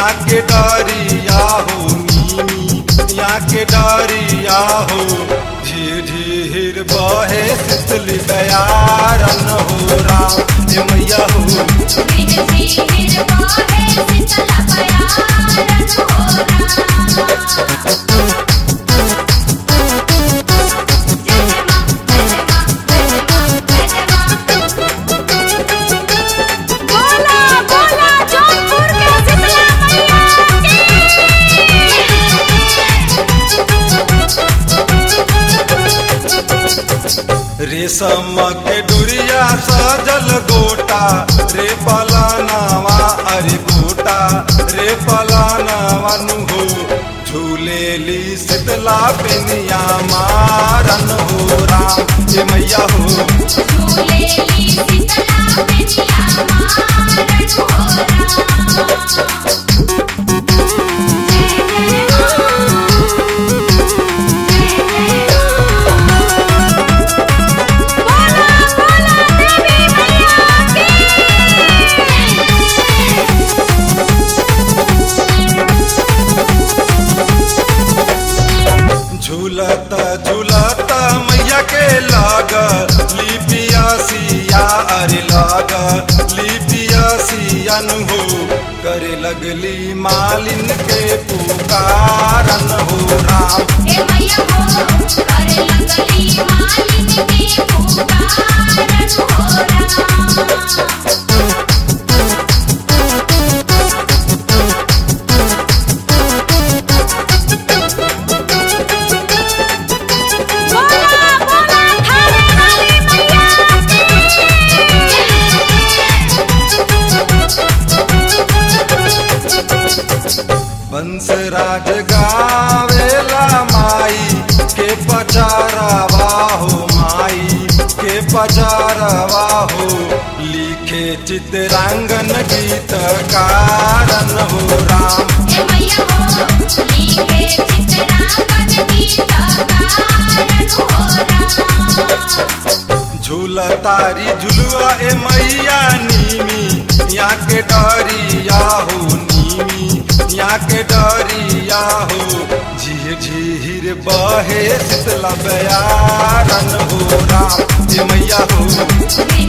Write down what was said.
यहाँ के डरिया हो नीमी यहाँ के डरिया हो झीर झीर बहे शीतल बयारन हो राम हे मैया हो धीरे धीरे बहे शीतल बयारन हो राम जय जय मां जय जय मां जय जय मां बोला बोला जोधपुर के शीतला मैया रेशम के डुरिया सजल गोटा रे पलानावा अरे गोटा रे पलानावा नु हो झूलेली शीतला पेनिया मारन हो राम हे मैया हो झूलेली शीतला पेनिया मारन हो राम जय जय बोला बोला देवी मैया झूलत झूलत मैया के लाग लिपिया सिया अरे लाग लिपिया सिया नु हो करे लगली मालिन के पुकारन हो राम हे मैया हो करे लगली मालिन के पुकारन हो राम बोला बोला थाने वाली मैया बंसराज गावेला माई के पचारवा हो माई के पचारवा हो लिखे चित्रांगन गीत कारण हो राम हे मैया हो लिखे चित्रांगन गीत गारन हो राम झूला तारी झुलुआ ए मैया नीमी यहाँ के डरिया हो नीमी यहाँ के डरिया हो झीर झीर बहे शीतला बयारन हो राम ए मैया हो धीरे